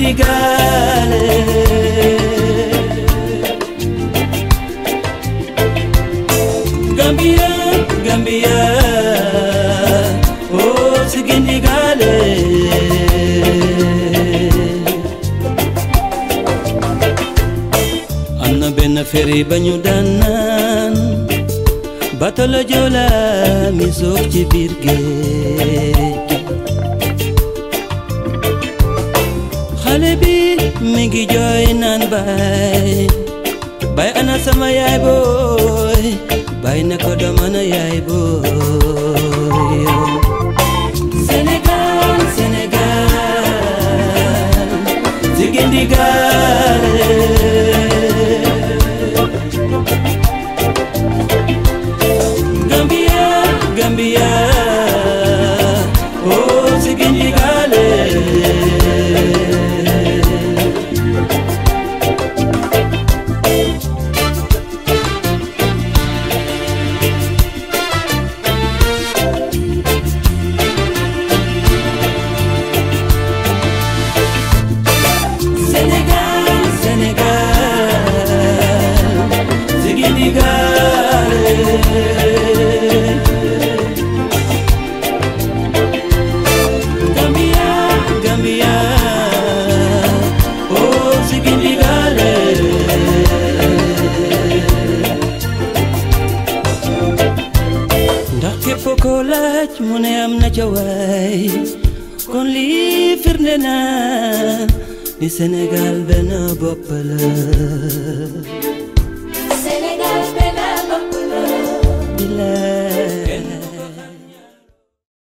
Sigindigale Gambia, Gambia Oh Sigindigale am na benn ferry ba ñu daan naan bato la Joola mi soog ci biir géej xale bi mi ngi jooy naan baay baay ana sama yaay booy baay ne ko doo mën a yaay booy Sénégal Sénégal Sigindigale Gambia, Gambia, oh Sigindigale. Sénégal, Sénégal, Sigindigale. Gambia, Gambia, oh Sigindigale. ndax képp ko laaj mu ne am na ca waay kon lii firnde na ni Sénégal benn bopp la Sénégal benn bopp la bilaay